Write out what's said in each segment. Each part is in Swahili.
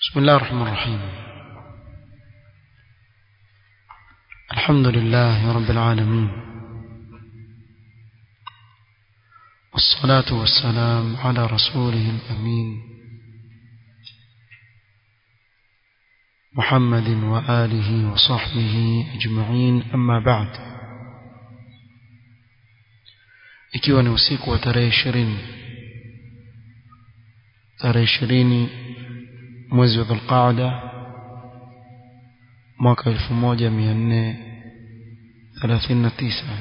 بسم الله الرحمن الرحيم الحمد لله رب العالمين والصلاة والسلام على رسوله الأمين محمد وآله وصحبه أجمعين أما بعد ikiwa ni usiku wa tarehe ishirini tarehe ishirini mwezi wa dhulqaada mwaka elfu moja mia nne thelathini na tisa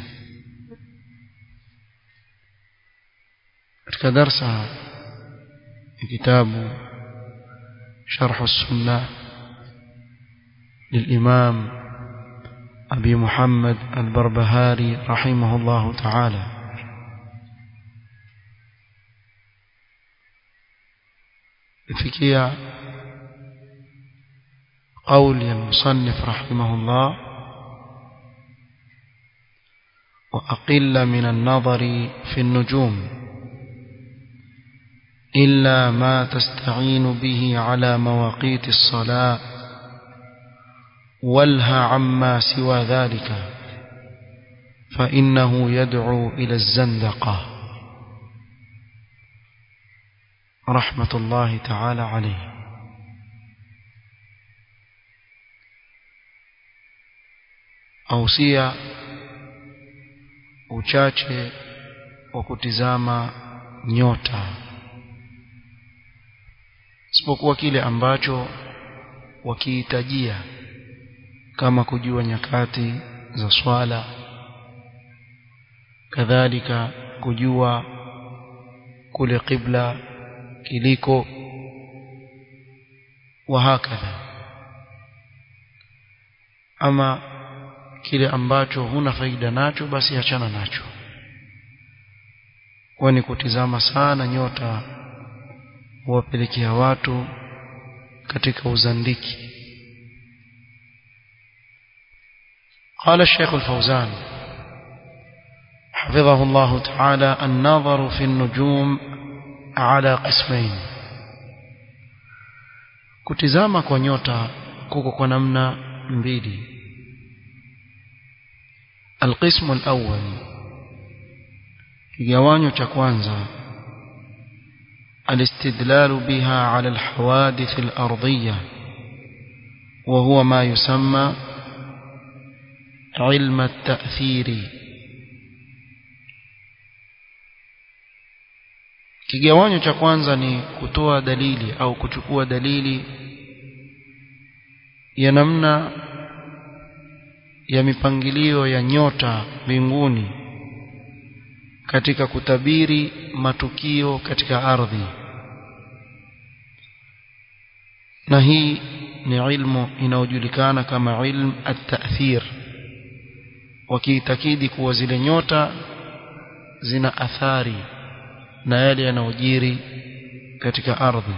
katika darsa ya kitabu sharhu sunna للإمام أبي محمد البربهاري رحمه الله تعالى fikia قول المصنف رحمه الله وأقل من النظر في النجوم إلا ما تستعين به على مواقيت الصلاة والها عما سوى ذلك فإنه يدعو إلى الزندقة رحمة الله تعالى عليه ausia uchache wa kutizama nyota isipokuwa kile ambacho wakihitajia kama kujua nyakati za swala kadhalika kujua kule qibla kiliko wahakadha ama kile ambacho huna faida nacho basi achana nacho kwani kutizama sana nyota huwapelekea watu katika uzandiki قال الشيخ الفوزان حفظه الله تعالى النظر في النجوم على قسمين kutizama kwa nyota kuko kwa namna mbili القسم الأول kigawanyo cha kwanza الاستدلال بها على الحوادث الأرضية وهو ما يسمى علم التأثير kigawanyo cha kwanza ni kutoa dalili au kuchukua dalili ya namna ya mipangilio ya nyota mbinguni katika kutabiri matukio katika ardhi na hii ni ilmu inayojulikana kama ilm at-ta'thir wakiitakidi kuwa zile nyota zina athari na yale yanayojiri katika ardhi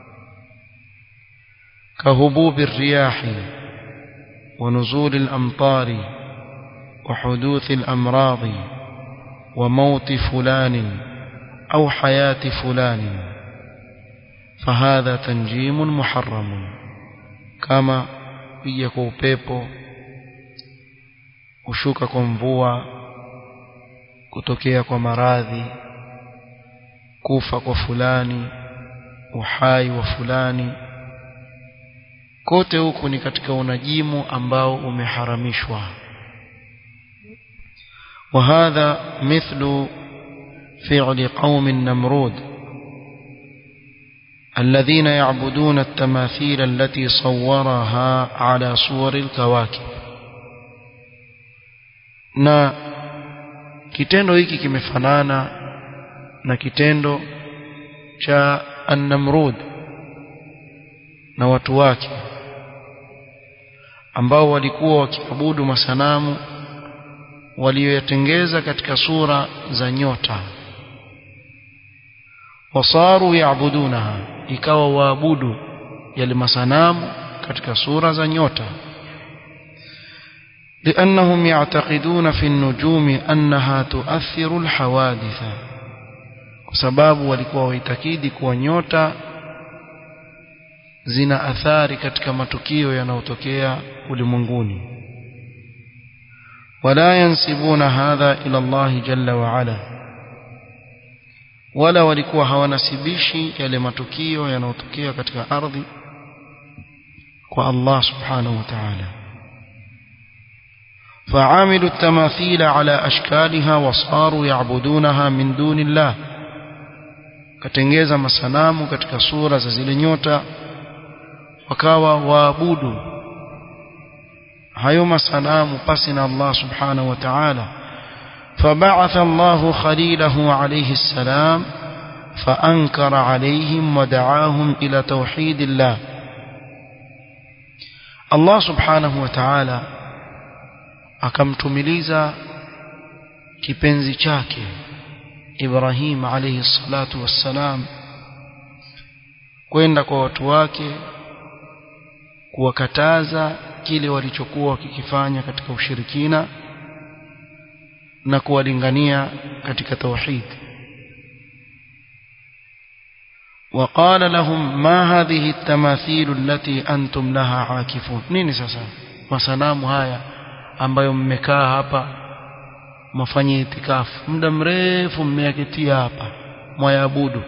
kahububi riyahi ونزول الأمطار وحدوث الأمراض وموت فلان أو حياة فلان فهذا تنجيم محرم كما يكو بيبو kushuka kwa mvua kutokea kwa maradhi kufa kwa fulani uhai wa fulani kote huku ni katika unajimu ambao umeharamishwa وهذا مثل فعل قوم النمرود الذين يعبدون التماثيل التي صورها على صور الكواكب na kitendo hiki kimefanana na kitendo cha an-Namrud na watu wake ambao walikuwa wakiabudu masanamu walioyatengeza katika sura za nyota wasaru yaabudunaha ikawa waabudu yale masanamu katika sura za nyota لأنهم يعتقدون في النجوم أنها تؤثر الحوادث kwa sababu walikuwa waitakidi kuwa nyota zina athari katika matukio yanayotokea ulimwenguni wala yansibuna hadha ila Allah jalla wa ala wala walikuwa hawanasibishi yale matukio yanayotokea katika ardhi kwa Allah subhanahu wa ta'ala فعاملوا التماثيل على أشكالها وصاروا يعبدونها من دون الله katengeza masanamu katika sura za zile nyota wakawa waabudu hayo masanamu pasi na Allah subhanahu wa ta'ala فبعث الله خليله عليه السلام فأنكر عليهم ودعاهم إلى توحيد الله الله سبحانه وتعالى akamtumiliza kipenzi chake Ibrahim alayhi salatu wassalam kwenda kwa watu wake kuwakataza kile walichokuwa wakikifanya katika ushirikina na kuwalingania katika tauhid وقال لهم ما هذه التماثيل التي أنتم لها عاكفون nini sasa masanamu haya ambayo mmekaa hapa mafanye itikafu muda mrefu mmeyaketia hapa mwayabudu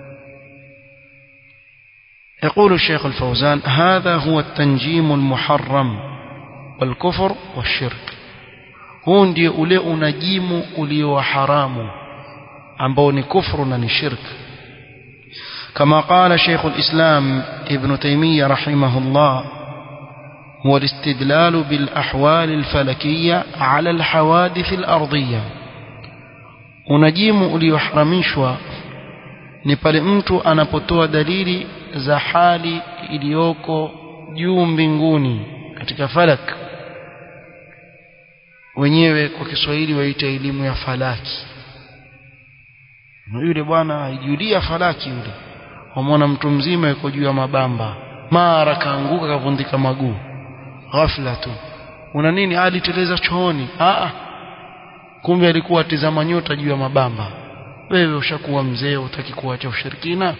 يقول الشيخ الفوزان هذا هو التنجيم المحرم والكفر والشرك huu ndio ule unajimu ulio haramu ambao ni kufru na ni shirk كما قال شيخ الإسلام ابن تيمية رحمه الله هو الاستدلال بالأحوال الفلكية على الحوادث الأرضية unajimu ulioharamishwa ni pale mtu anapotoa dalili za hali iliyoko juu mbinguni katika falak wenyewe kwa Kiswahili waita elimu ya falaki yule bwana aijulia falaki yule wamwona mtu mzima yuko juu ya mabamba mara kaanguka kavundika maguu ghafla tu una nini aliteleza chooni a kumbe alikuwa atizama nyota juu ya mabamba wewe ushakuwa mzee utaki kuacha ushirikina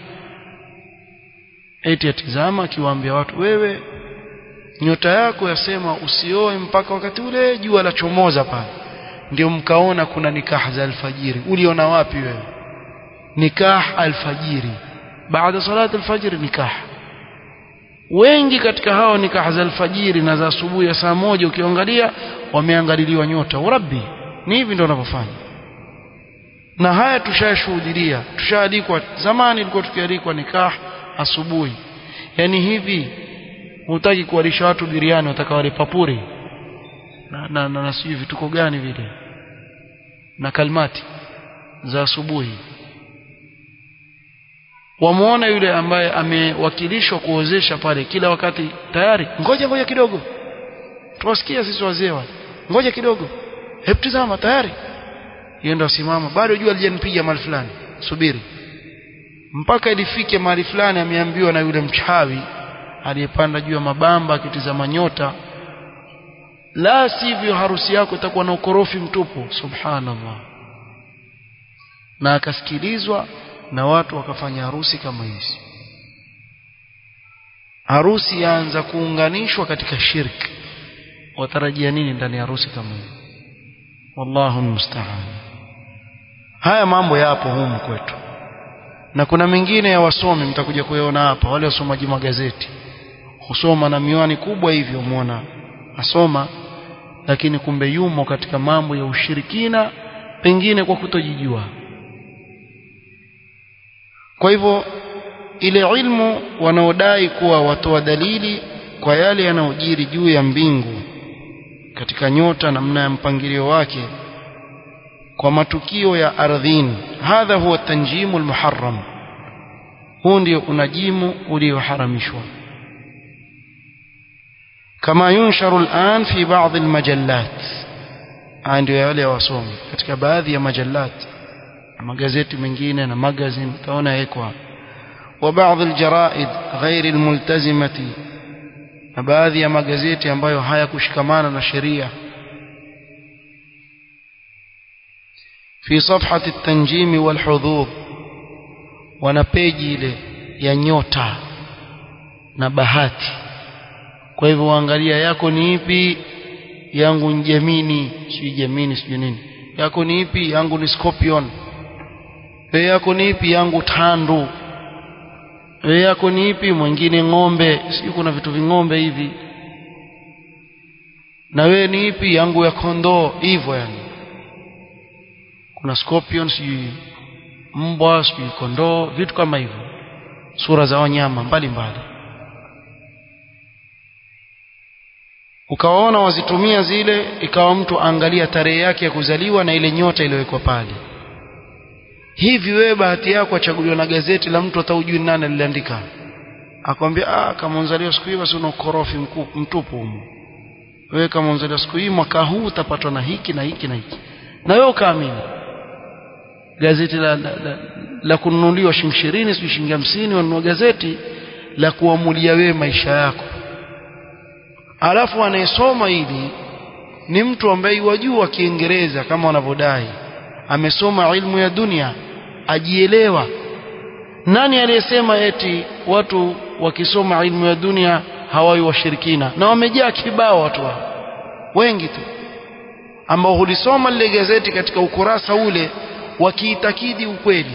eti atizama akiwaambia watu wewe nyota yako yasema usioe mpaka wakati ule jua la chomoza pale ndio mkaona kuna nikah za alfajiri uliona wapi wewe nikah alfajiri baada salati alfajiri nikah wengi katika hao nikah za alfajiri na za asubuhi ya saa moja ukiangalia wameangaliliwa nyota urabbi ni hivi ndio wanavyofanya na haya tushashuhudia tushaalikwa zamani ilikuwa tukialikwa nikah asubuhi yani hivi hutaki kuwalisha watu biriani wataka wale papuri na, na, na, na sijui vituko gani vile na kalmati za asubuhi wamuona yule ambaye amewakilishwa kuozesha pale kila wakati tayari ngoja ngoja kidogo tuwasikia sisi wazee wale ngoja kidogo hebu tazama tayari yeye ndo asimama bado jua alijanipiga mahali fulani subiri mpaka ilifike mahali fulani ameambiwa na yule mchawi aliyepanda juu ya mabamba akitizama nyota la sivyo harusi yako itakuwa na ukorofi mtupu subhanallah na akasikilizwa na watu wakafanya harusi kama hizi harusi yaanza kuunganishwa katika shirki watarajia nini ndani ya harusi kama hii wallahu musta'an haya mambo yapo humu kwetu na kuna mengine ya wasomi mtakuja kuyaona hapa wale wasomaji magazeti husoma na miwani kubwa hivyo muona asoma lakini kumbe yumo katika mambo ya ushirikina pengine kwa kutojijua kwa hivyo ile ilmu wanaodai kuwa watoa dalili kwa yale yanayojiri juu ya mbingu katika nyota namna ya mpangilio wake kwa matukio ya ardhini hadha huwa tanjimu almuharram huu ndio unajimu ulioharamishwa kama yunsharu al'an fi baadhi almajallat ndio yale wasomi katika baadhi ya majallat magazeti mengine na magazine utaona yekwa wa baadhi aljaraid ghairi almultazimati na baadhi ya magazeti ambayo hayakushikamana na sheria في صفحة التنجيم والحظوظ wana peji ile ya nyota na bahati kwa hivyo angalia yako ni ipi yangu ni Gemini sijui Gemini sijui nini yako ni ipi yangu ni Scorpion wewe yako ni ipi yangu Tandu wewe yako ni ipi mwingine ng'ombe sijui kuna vitu ving'ombe hivi na wewe ni ipi yangu ya kondoo hivyo yani kuna Scorpion sijui mbwa sijui kondoo vitu kama hivyo sura za wanyama mbalimbali ukawaona wazitumia zile ikawa mtu angalia tarehe yake ya kuzaliwa na ile nyota iliyowekwa pale hivi wewe bahati yako achaguliwa na gazeti la mtu ataujui nani aliandika akwambia ah kama unzaliwa siku hii basi una ukorofi mtupu humo wewe kama unzaliwa siku hii mwaka huu utapatwa na hiki na hiki na hiki na wewe ukaamini gazeti la, la, la, la kununuliwa shilingi ishirini sijui shilingi hamsini wanunua gazeti la kuamulia wewe maisha yako alafu anayesoma hili ni mtu ambaye wajua Kiingereza kama wanavyodai amesoma ilmu ya dunia ajielewa nani aliyesema eti watu wakisoma ilmu ya dunia hawawi washirikina na wamejaa kibao watu hao wengi tu ambao hulisoma lile gazeti katika ukurasa ule wakiitakidi ukweli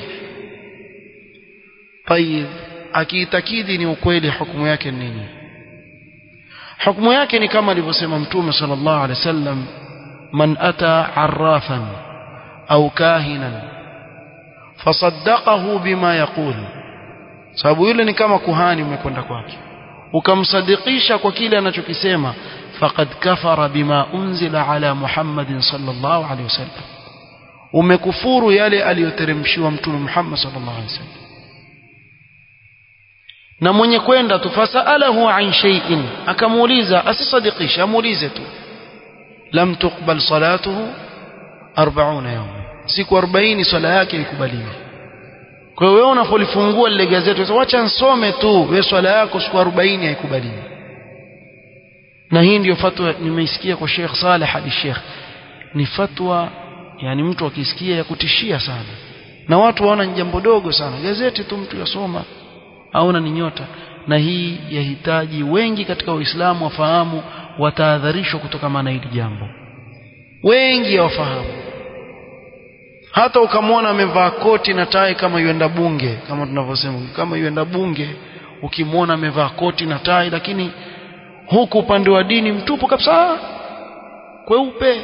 tayib akiitakidi ni ukweli hukumu yake nini hukumu yake ni kama alivyosema mtume sallallahu alaihi wasallam man ata arrafan au kahinan fasaddaqahu bima yaqul sababu yule ni kama kuhani umekwenda kwake ukamsadikisha kwa kile anachokisema faqad kafara bima unzila ala muhammadin sallallahu alaihi wasallam umekufuru yale aliyoteremshiwa mtume Muhammad sallallahu alaihi wasallam na mwenye kwenda tu fasalahu an shay'in akamuuliza asisadikisha amuulize tu lam tuqbal salatuhu 40 yawma siku 40 swala yake ikubaliwi kwa hiyo wewe unapolifungua lile gazeti unasema acha nsome tu wewe swala yako siku 40 haikubaliwi na hii ndiyo fatwa nimeisikia kwa Sheikh Saleh hadi Sheikh ni fatwa yani mtu akisikia ya kutishia sana na watu waona ni jambo dogo sana gazeti tu mtu yasoma aona ni nyota na hii yahitaji wengi katika Uislamu wafahamu watahadharishwa kutokana na hili jambo wengi hawafahamu hata ukamwona amevaa koti na tai kama yuenda bunge kama tunavyosema kama yuenda bunge ukimwona amevaa koti na tai lakini huku upande wa dini mtupu kabisa kweupe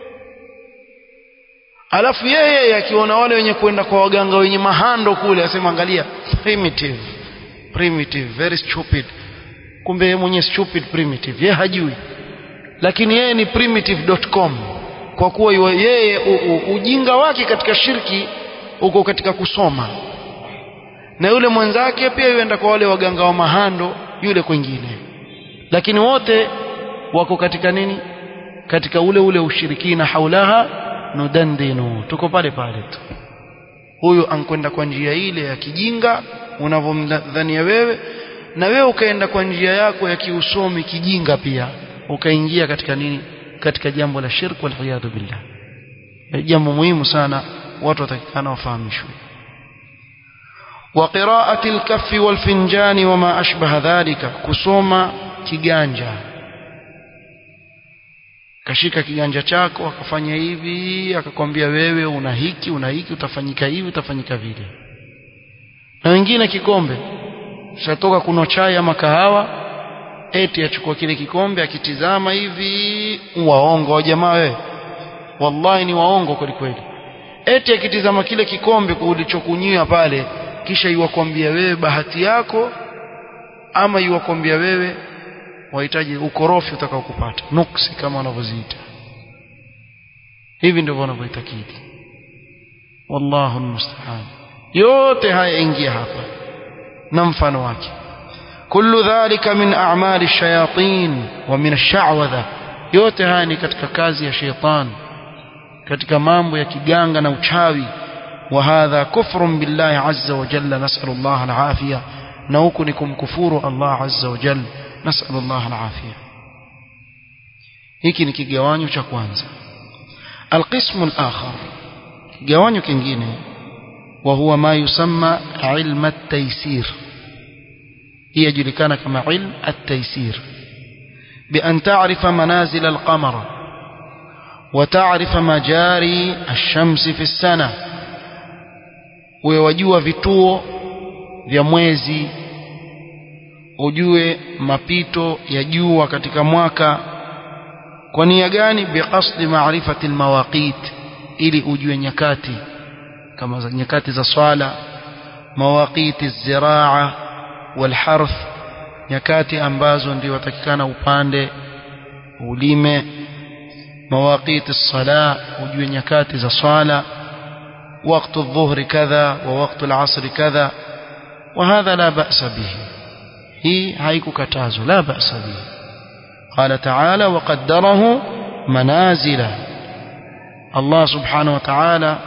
alafu yeye akiona wale wenye kwenda kwa waganga wenye mahando kule asema angalia primitive primitive very stupid kumbe yeye mwenye stupid primitive yeye hajui lakini yeye ni primitive.com kwa kuwa yeye u, u, ujinga wake katika shirki uko katika kusoma na yule mwenzake pia yuenda kwa wale waganga wa mahando yule kwingine lakini wote wako katika nini katika ule ule ushirikina haulaha nudandinu tuko pale pale tu huyu ankwenda kwa njia ile ya kijinga unavyomdhania wewe na wewe ukaenda kwa njia yako ya kiusomi kijinga pia ukaingia katika nini katika jambo la shirk wal iyad billah jambo muhimu sana watu watakikana wafahamishwe وقراءة الكف والفنجان وما أشبه ذلك كسوما kiganja kashika kiganja chako akafanya hivi akakwambia wewe una hiki una hiki utafanyika hivi utafanyika vile na wengine kikombe shatoka kunywa chai ama kahawa eti achukua kile kikombe akitizama hivi waongo wa jamaa wewe wallahi ni waongo kweli kweli eti akitizama kile kikombe ulichokunywa pale kisha iwakwambia wewe bahati yako ama iwakwambia wewe wahitaji ukorofi utakao kupata nuksi kama wanavyoziita hivi ndivyo wanavyoitakidi wallahu almusta'an yote haya ingia hapa na mfano wake kullu dhalika min a'mali shayatin wa min ash-sha'wadha yote haya ni katika kazi ya sheitan katika mambo ya kiganga na uchawi wa hadha kufrun billahi azza wa jalla nas'alu Allah al-afiyah na huku ni kumkufuru Allah azza wa jalla nas'alu Allah al-afiyah hiki ni kigawanyo cha kwanza القسم الآخر kigawanyo kingine وهو ما يسمى علم التيسير hii yajulikana kama ilm at-taysir بأن تعرف منازل القمر وتعرف مجاري الشمس في السنة ويوجua vituo vya mwezi ujue mapito ya jua katika mwaka kwa nia gani biqasdi maarifati almawaqit ili ujue nyakati kama za nyakati za swala mawaqiti ziraa walharth nyakati ambazo ndio watakikana upande ulime mawaqiti sala ujue nyakati za swala وقت الظهر كذا ووقت العصر كذا وهذا لا بأس به هي هيك كتازو لا بأس به قال تعالى وقدره منازل الله سبحانه وتعالى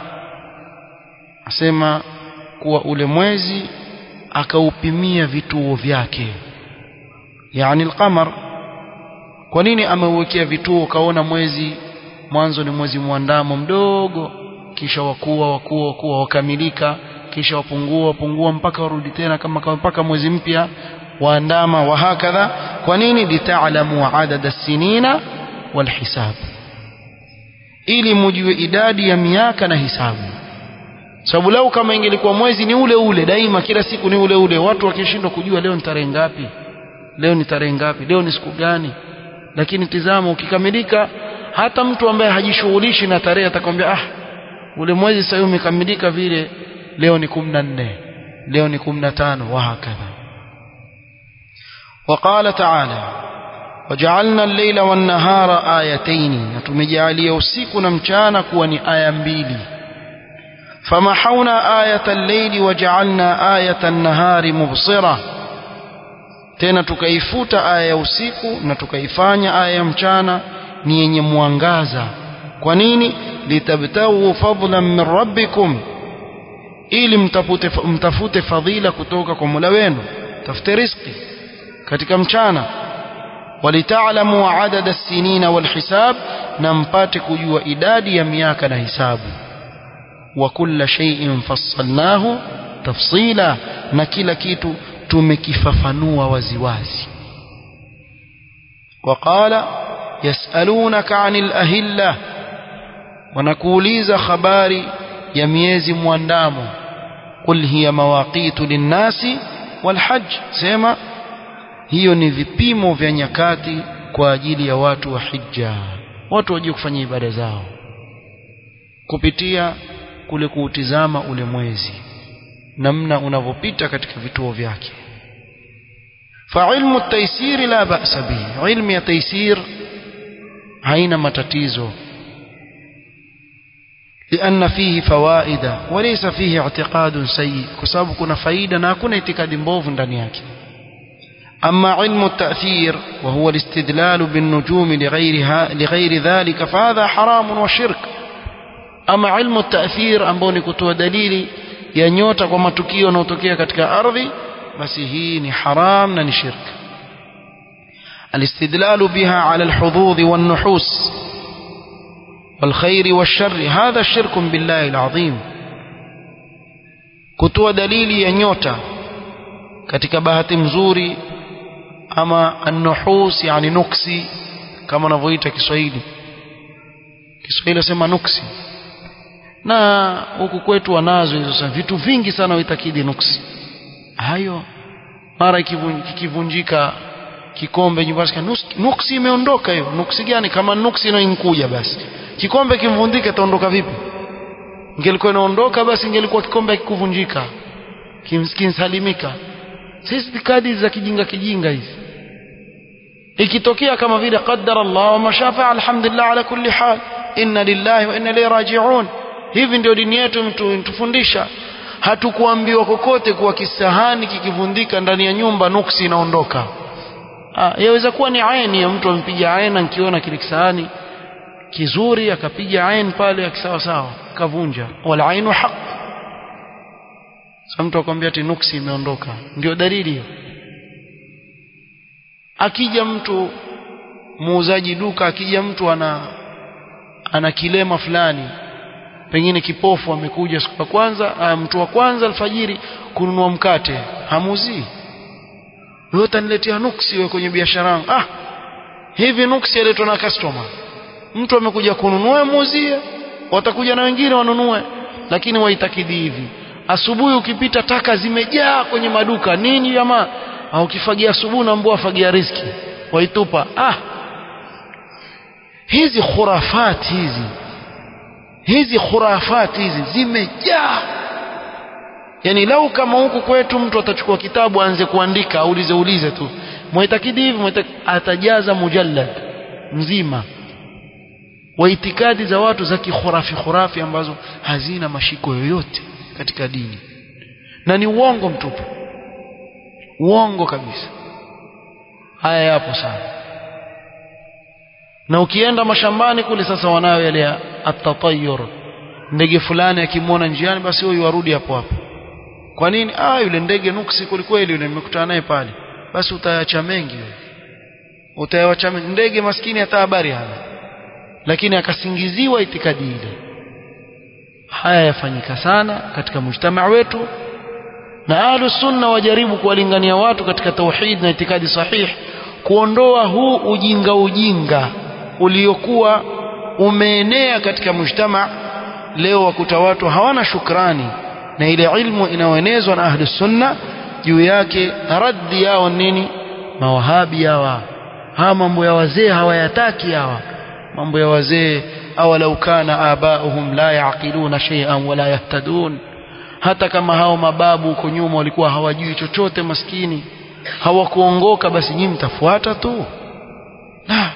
asema kuwa ule mwezi akaupimia vituo vyake yani alqamar kwa nini ameuwekea vituo kaona mwezi mwanzo ni mwezi mwandamo mdogo kisha wakuwa wakuwa wakuwa wakamilika kisha wapungua wapungua mpaka warudi tena kama mpaka mwezi mpya waandama wa hakadha kwa nini litaalamu adada sinina walhisab ili mujue idadi ya miaka na hisabu sababu lau kama ingelikuwa mwezi ni ule ule daima kila siku ni ule ule watu wakishindwa kujua leo ni tarehe ngapi leo ni tarehe ngapi leo ni siku gani lakini tizama ukikamilika hata mtu ambaye hajishughulishi na tarehe atakwambia ah ule mwezi sasa umekamilika vile leo ni 14 leo ni 15 wa hakadha وقال تعالى وجعلنا الليل والنهار آيتين نتمجعليه usiku na mchana kuwa ni aya mbili فمحونا آية الليل وجعلنا آية النهار مبصرة tena tukaifuta aya ya usiku na tukaifanya aya ya mchana ni yenye mwangaza kwa nini litabtagu fadlan min rabbikum ili mtafute, mtafute fadhila kutoka kwa Mola wenu tafute riziki katika mchana walitaalamu adada sinina walhisab na mpate kujua idadi ya miaka na hisabu wa kulla shay'in fassalnahu tafsila na kila kitu tumekifafanua waziwazi وقال يسألونك عن الأهلة wanakuuliza habari ya miezi mwandamo qul hiya mawaqitu linnasi walhajj sema hiyo ni vipimo vya nyakati kwa ajili ya watu wa hija watu wajue kufanya ibada zao kupitia kule kuutizama ule mwezi namna unavyopita katika vituo vyake فعلم التيسير لا بأس به علم ya تيسير haina matatizo لأن فيه فوائد وليس فيه اعتقاد سيء كسبب كنا فايدة na hakuna itikadi mbovu ndani yake أما علم التأثير وهو الاستدلال بالنجوم لغيرها لغير ذلك فهذا حرام وشرك أما علم التأثير ambao ni kutoa dalili ya nyota kwa matukio yanayotokea katika ardhi basi hii ni haram na ni shirk الاستدلال بها على الحظوظ والنحوس والخير والشر هذا شرك بالله العظيم kutoa dalili ya nyota katika bahati mzuri ama an-nuhus yani nuksi kama wanavyoita Kiswahili Kiswahili nasema nuksi na huku kwetu wanazo hizo sana vitu vingi sana uitakidi nuksi hayo mara ikivunjika kikombe nyumbani nuksi imeondoka hiyo nuksi gani kama nuksi inainkuja basi kikombe kimvundike taondoka vipi ingelikuwa inaondoka basi ingelikuwa kikombe kikuvunjika kimsalimika sisi kadi za kijinga kijinga hizi ikitokea kama vile qaddara Allah wa mashafa alhamdulillah ala kulli hal inna lillahi wa inna ilayhi raji'un hivi ndio dini yetu mtufundisha hatukuambiwa kokote kuwa kisahani kikivundika ndani ya nyumba nuksi inaondoka ah yaweza kuwa ni aini ya mtu ampiga aina nikiona kile kisahani kizuri akapiga ain pale akisawa sawa kavunja wal ainu haq sasa mtu akwambia ati nuksi imeondoka ndio dalili hiyo akija mtu muuzaji duka akija mtu ana ana kilema fulani pengine kipofu amekuja siku ya kwanza mtu wa kwanza alfajiri kununua mkate hamuzii wewe utaniletea nuksi wewe kwenye biashara yangu ah hivi nuksi yaletwa na customer mtu amekuja kununua muuzie watakuja na wengine wanunue lakini waitakidi hivi asubuhi ukipita taka zimejaa kwenye maduka nini jamaa au ukifagia asubuhi na mbwa fagia riski waitupa ah hizi khurafati hizi hizi khurafati hizi zimejaa yani lau kama huku kwetu mtu atachukua kitabu aanze kuandika aulize ulize tu mwaitakidi hivi mwaitakidi atajaza mujallad mzima wa itikadi za watu za kikhurafi khurafi ambazo hazina mashiko yoyote katika dini na ni uongo mtupu uongo kabisa haya yapo sana na ukienda mashambani kule sasa wanayo yale atatayur ndege fulani akimwona njiani basi huyu arudi hapo hapo kwa nini ah yule ndege nuksi kwelikweli yule nimekutana naye pale basi utayacha mengi wewe utayawacha mengi ndege maskini hata habari hana lakini akasingiziwa itikadi ile haya yafanyika sana katika mujtamaa wetu na ahlus sunna wajaribu kuwalingania watu katika tauhid na itikadi sahihi kuondoa huu ujinga ujinga uliokuwa umeenea katika mujtamaa leo wakuta watu hawana shukrani na ile ilmu inayoenezwa na ahlus sunna juu yake raddi yao nini mawahabi hawa hawa mambo ya wazee hawayataki hawa mambo ya wazee awalau kana abauhum la yaqiluna shay'an wala yahtadun hata kama hao mababu huko nyuma walikuwa hawajui chochote maskini hawakuongoka basi nyinyi mtafuata tu la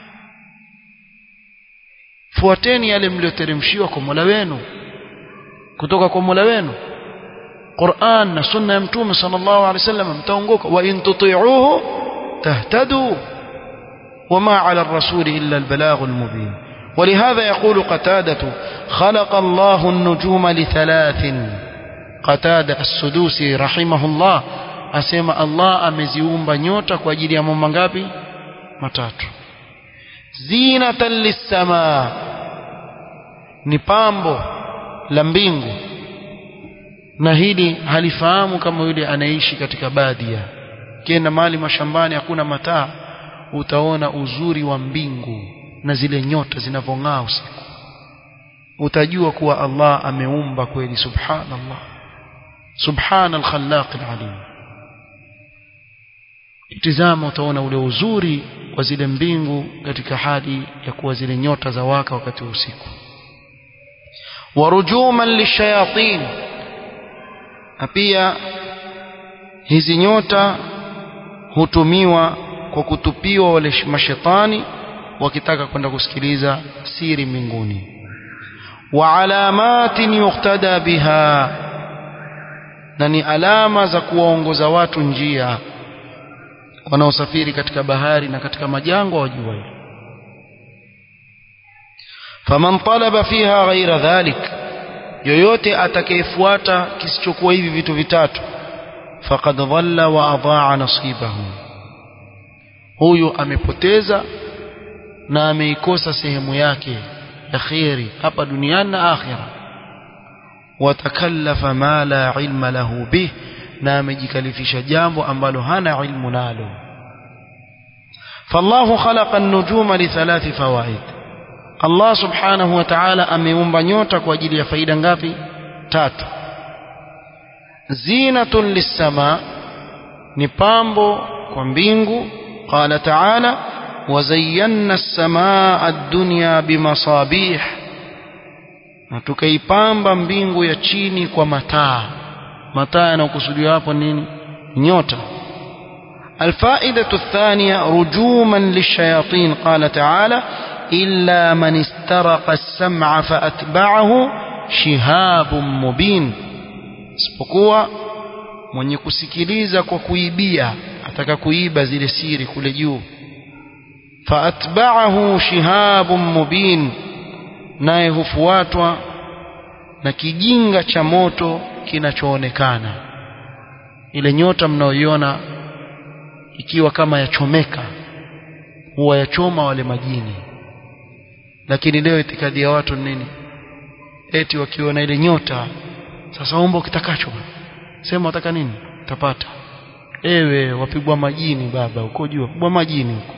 fuateni yale mlioteremshiwa kwa Mola wenu kutoka kwa Mola wenu Qur'an na sunna ya Mtume sallallahu alaihi wasallam mtaongoka wa in tuti'uhu tahtadu وما على الرسول إلا البلاغ المبين ولهذا يقول قتادة خلق الله النجوم لثلاث قتادة السدوسي رحمه الله أسمى الله أمزيوم بنيوتا كواجيل يا ممانغابي matatu zinatan lissamaa ni pambo la mbingu na hili halifahamu kama yule anaishi katika badia kienda mahali mashambani hakuna mataa utaona uzuri wa mbingu na zile nyota zinavyong'aa usiku utajua kuwa Allah ameumba kweli subhanallah subhana al-khallaq al-alim itizama utaona ule uzuri wa zile mbingu katika hali ya kuwa zile nyota za waka wakati wa usiku warujuman lishayatin na pia hizi nyota hutumiwa kwa kutupiwa wale mashetani wakitaka kwenda kusikiliza siri mbinguni wa alamatin yuqtada biha na ni alama za kuwaongoza watu njia wanaosafiri katika bahari na katika majangwa wajua hilo faman talaba fiha ghaira dhalik yoyote atakayefuata kisichokuwa hivi vitu vitatu faqad dhalla wa adaa nasibahu huyu amepoteza na ameikosa sehemu yake ya kheri hapa duniani na akhira watakallafa ma la ilma lahu bih na amejikalifisha jambo ambalo hana ilmu nalo فالله خلق النجوم لثلاث فوائد الله سبحانه وتعالى ameumba nyota kwa ajili ya faida ngapi tatu zinatun lisama ni pambo kwa mbingu قال تعالى وزينا السماء الدنيا بمصابيح na tukaipamba mbingu ya chini kwa mataa mataa yanayokusudiwa hapo nini nyota الفائدة الثانية رجوما للشياطين قال تعالى إلا من استرق السمع فأتبعه شهاب مبين isipokuwa mwenye kusikiliza kwa kuibia ataka kuiba zile siri kule juu faatba'ahu shihabun mubin naye hufuatwa na kijinga cha moto kinachoonekana ile nyota mnaoiona ikiwa kama yachomeka huwa yachoma wale majini lakini leo itikadi ya watu nini eti wakiona ile nyota sasa omba kitakacho sema utaka nini utapata ewe wapigwa majini baba uko juu wapigwa majini huko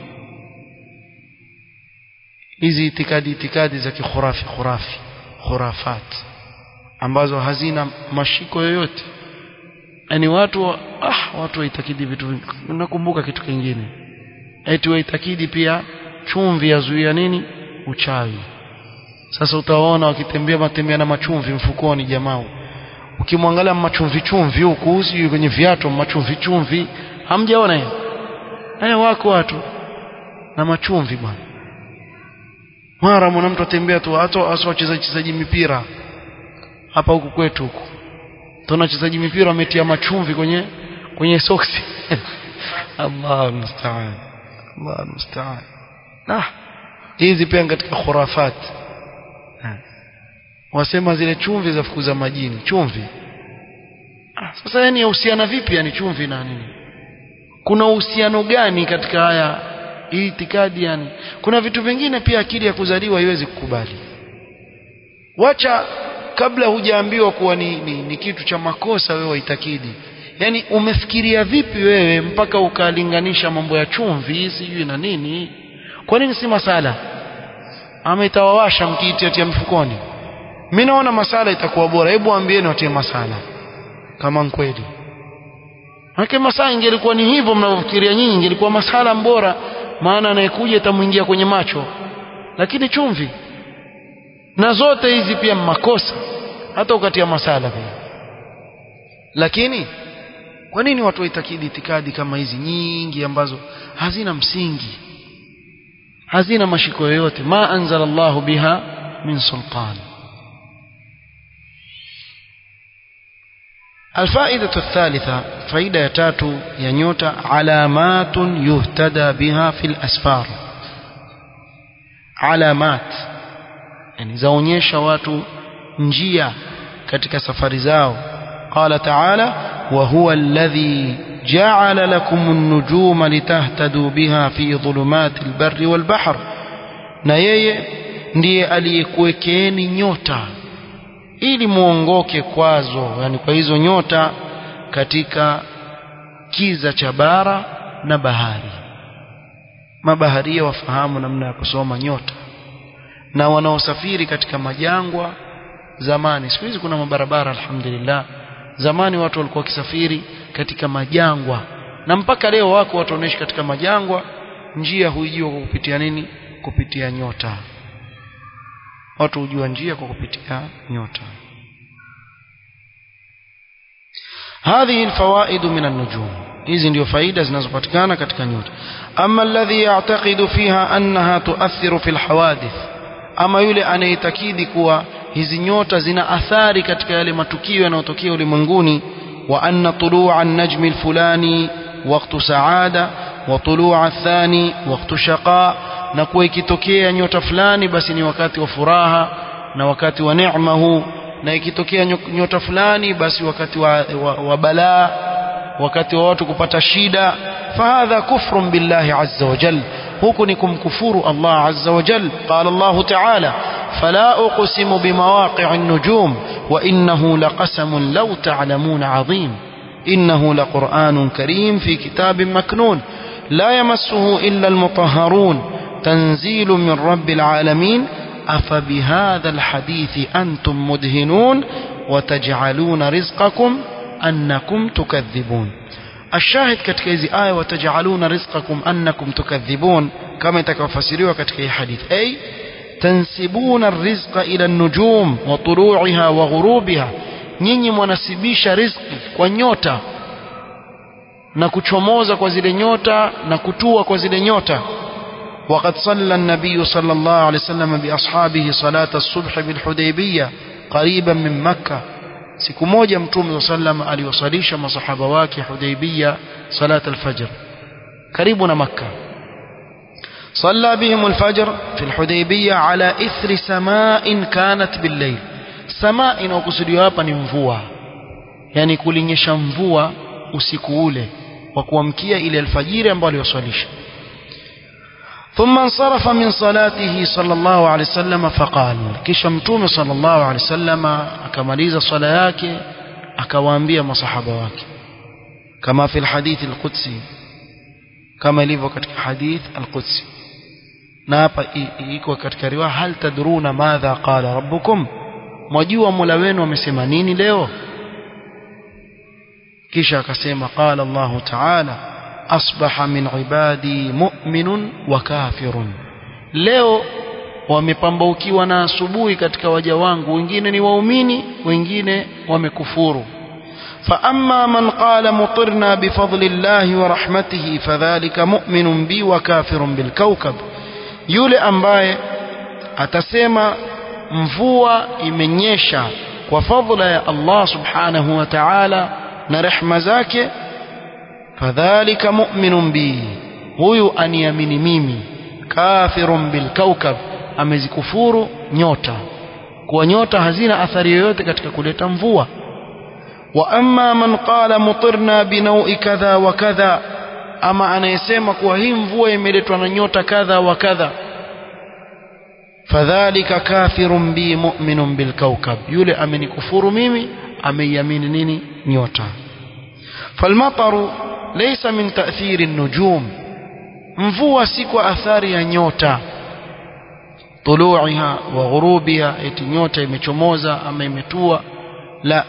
hizi itikadi itikadi za kikhurafi khurafi khurafat ambazo hazina mashiko yoyote yani watu ah watu waitakidi vitu nakumbuka kitu kingine eti waitakidi pia chumvi yazuia nini uchawi sasa utawaona wakitembea matembea na machumvi mfukoni jamaa ukimwangalia machumvi chumvi huku sijui kwenye viatu machumvi chumvi hamjaona hiyo haya wako watu na machumvi bwana mara mwana mtu atembea tu hata hasa wachezaji chezaji mipira hapa huku kwetu huku tuna wachezaji mipira wametia machumvi kwenye kwenye soksi Allah musta'an Allah musta'an nah hizi pia katika khurafat wasema zile chumvi za fukuza majini chumvi ah, sasa yani yahusiana vipi yani chumvi na nini kuna uhusiano gani katika haya hii itikadi yani kuna vitu vingine pia akili ya kuzaliwa haiwezi kukubali wacha kabla hujaambiwa kuwa ni, ni, ni kitu cha makosa wewe waitakidi yani umefikiria vipi wewe mpaka ukalinganisha mambo ya chumvi sijui na nini kwa nini si masala ama itawawasha mkiitiatia mfukoni mimi naona masala itakuwa bora hebu ambieni watie masala kama kweli Hake masala ingelikuwa ni hivyo mnavyofikiria nyinyi ingelikuwa masala bora maana anayekuja itamuingia kwenye macho lakini chumvi na zote hizi pia makosa hata ukatia masala pia lakini kwa nini watu waitakidi itikadi kama hizi nyingi ambazo hazina msingi hazina mashiko yoyote ma anzala Allahu biha min sultan الفائدة الثالثة فائدة تاتو ينيوتا علامات يهتدى بها في الأسفار علامات يعني زونيشا watu njia katika safari zao قال تعالى وهو الذي جعل لكم النجوم لتهتدوا بها في ظلمات البر والبحر na yeye ndiye aliyekuwekeeni nyota ili muongoke kwazo yani kwa hizo nyota katika kiza cha bara na bahari mabaharia wafahamu namna ya kusoma nyota na wanaosafiri katika majangwa zamani siku hizi kuna mabarabara alhamdulillah zamani watu walikuwa wakisafiri katika majangwa na mpaka leo wako watu wanaishi katika majangwa njia huijua kwa kupitia nini kupitia nyota watu hujua njia kwa kupitia nyota هذه الفوائد من النجوم hizi ndio faida zinazopatikana katika nyota ama alladhi ya'taqidu fiha annaha tu'athiru fil hawadith ama yule anayetakidi kuwa hizi nyota zina athari katika yale matukio yanayotokea ulimwenguni wa anna tulu'a an-najmi al-fulani waqtu sa'ada wa tulu'a ath-thani waqtu shaqa na kuwa ikitokea nyota fulani basi ni wakati wa furaha na wakati wa neema huu na ikitokea nyota fulani basi wakati wa, wa, wa balaa wakati wa watu kupata shida fahadha kufrun billahi azza wa jal huku ni kumkufuru Allah azza wa jal qala Allah ta'ala fala uqsimu bimawaqi'i an-nujum wa innahu laqasamun law ta'lamun 'azim innahu laqur'anun karim fi kitabin maknun la yamassuhu illa al-mutahharun تنزيل من رب العالمين أفبهذا الحديث أنتم مدهنون وتجعلون رزقكم أنكم تكذبون الشاهد katika hizi aya watajaluna rizqakum annakum tukadhibun kama itakafasiriwa katika hii hadith ay tansibuna arrizqa ila an-nujum wa tulu'iha wa ghurubiha nyinyi mwanasibisha riziki kwa nyota na kuchomoza kwa zile nyota na kutua kwa zile nyota وقد صلى النبي صلى الله عليه وسلم بأصحابه صلاة الصبح بالحديبية قريبا من مكة siku moja mtume sallam aliwasalisha masahaba wake Hudaybiyah salat al-fajr karibu na Makka صلى بهم الفجر في الحديبية على إثر سماء كانت بالليل سماء inayokusudiwa hapa ni mvua yani kulinyesha mvua usiku ule wa kuamkia ile alfajiri ambayo aliwasalisha ثم انصرف من صلاته صلى الله عليه وسلم فقال kisha mtume صلى الله عليه وسلم akamaliza swala yake akawaambia masahaba wake kama fi alhadith alqudsi kama ilivyo katika hadith alqudsi na hapa iko katika riwaya hal tadruna madha qala rabbukum mwajua mola wenu amesema nini leo kisha akasema qala Allah ta'ala asbaha min ibadi mu'minun wa kafirun leo wamepambaukiwa na asubuhi katika waja wangu wengine ni waumini wengine wamekufuru فأما من قال مطرنا بفضل الله ورحمته فذلك مؤمن بي وكافر بالكوكب yule ambaye atasema mvua imenyesha kwa fadhila ya Allah subhanahu wa ta'ala na rehma zake fadhalika mu'minun bi huyu aniamini mimi kafirun bil kaukab amezikufuru nyota kwa nyota hazina athari yoyote katika kuleta mvua wa amma man qala mutirna binaui kadha wa kadha ama anayesema kuwa hii mvua imeletwa na nyota kadha wa kadha fadhalika kafirun bi mu'minun bil kaukab yule amenikufuru mimi ameiamini nini nyota falmataru laysa min ta'thiri an-nujum mvua si kwa athari ya nyota tuluiha wa ghurubiha eti nyota imechomoza ama imetua la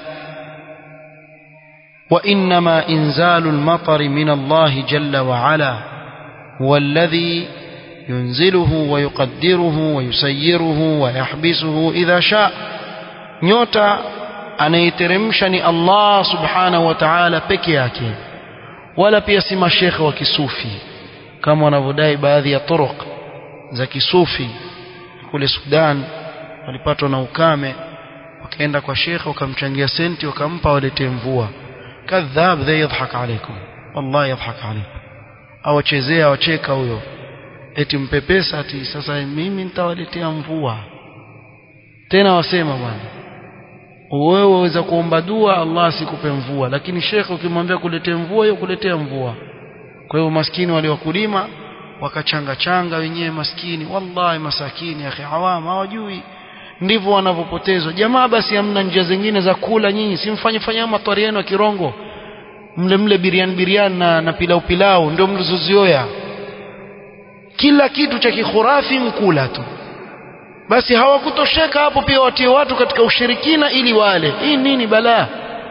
وإنما إنزال المطر من الله جل وعلا هو الذي ينزله ويقدره ويسيره ويحبسه إذا شاء نيوتا anayeteremsha ni Allah subhanahu wa ta'ala peke yake wala pia si mashekhe wa kisufi kama wanavyodai baadhi ya turuq za kisufi kule Sudan walipatwa na ukame wakaenda kwa shekhe wakamchangia senti wakampa waletee mvua kadhab dha yadhhak alaykum wallahi yadhhak alaykum awachezea awacheka huyo eti mpe pesa ati sasa mimi nitawaletea mvua tena wasema bwana wewe waweza kuomba dua Allah asikupe mvua lakini shekhe ukimwambia kuletea mvua hiyo kuletea mvua kwa hiyo maskini wale wakulima wakachanga changa wenyewe maskini wallahi masakini akhi awam hawajui ndivyo wanavyopotezwa jamaa basi hamna njia zingine za kula nyinyi simfanye fanya matwari yenu ya kirongo mle mle biriani biriani na, na pilau pilau ndio mlizozioya kila kitu cha kikhurafi mkula tu basi hawakutosheka hapo pia watie watu katika ushirikina ili wale hii nini balaa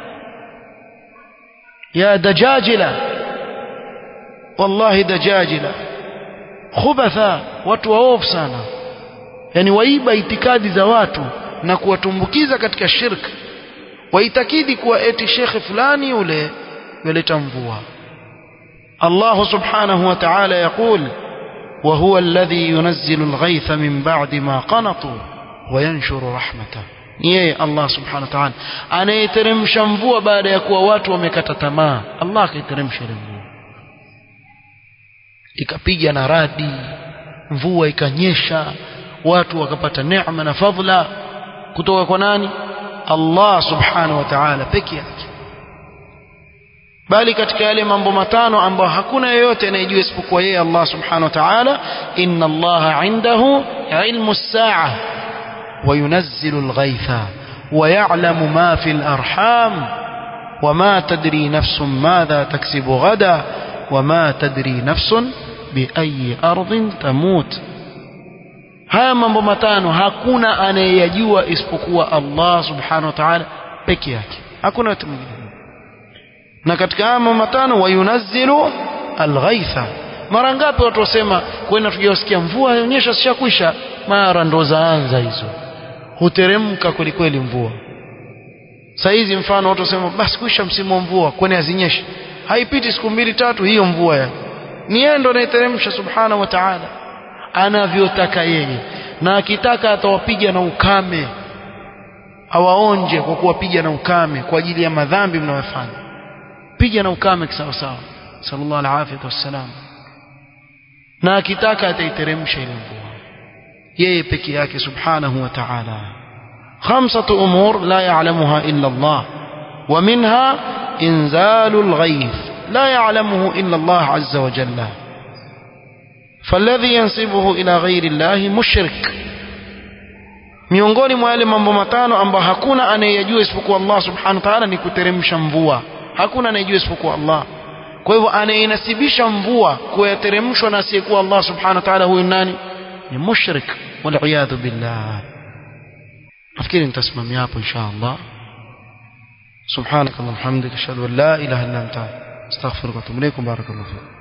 ya dajajila wallahi dajajila khubatha watu waovu sana yani waiba itikadi za watu na kuwatumbukiza katika shirk waitakidi kuwa eti shekhe fulani yule yaleta mvua Allah subhanahu wa ta'ala yaqul وهو الذي ينزل الغيث من بعد ما قنطوا وينشر رحمته yeye Allah subhanahu wa ta'ala anayeteremsha mvua baada ya kuwa watu wamekata tamaa Allah akaiteremsha ile mvua ikapiga na radi mvua ikanyesha watu wakapata neema na fadhila kutoka kwa nani Allah subhanahu wa ta'ala peke yake bali katika yale mambo matano ambayo hakuna yeyote anayejua isipokuwa yeye Allah subhanahu wa ta'ala inna Allah indahu ilmu as-sa'a wa yunazzilu al-ghaytha wa ya'lamu ma fi al-arham وما تدري نفس ماذا تكسب غدا وما تدري نفس بأي أرض تموت haya mambo matano hakuna anayeyajua isipokuwa Allah subhanahu wa ta'ala peke yake hakuna mtu mwingine na katika haya mambo matano wayunazzilu alghaitha mara ngapi watu wasema kwenda tujasikia mvua ionyesha sishakwisha mara ndo zaanza hizo huteremka kweli kweli mvua saa hizi mfano watu wasema basi kuisha msimu wa mvua kwani hazinyeshi haipiti siku mbili tatu hiyo mvua ya ni yeye ndo anaiteremsha subhanahu wa ta'ala anavyotaka yeye na akitaka atawapiga na ukame awaonje kwa kuwapiga na ukame kwa ajili ya madhambi mnayofanya piga na ukame kisawa sawa sallallahu alaihi wasallam na akitaka ataiteremsha ile mvua yeye peke yake subhanahu wa ta'ala khamsatu umur la ya'lamuha illa Allah wa minha inzalul ghayth la ya'lamuhu illa Allah azza wa jalla فالذي ينسبه إلى غير الله مشرك miongoni mwa yale mambo matano ambayo hakuna anayeyajua isipokuwa Allah subhanahu wa ta'ala ni kuteremsha mvua hakuna anayejua isipokuwa Allah kwa hivyo anayenasibisha mvua kuyateremshwa na asiyekuwa Allah subhanahu wa ta'ala huyu nani ni mushrik waliyadhu billah nafikiri nitasimamia hapo insha Allah سبحانك اللهم وبحمدك اشهد ان لا اله الا انت استغفرك واتوب اليك بارك الله فيك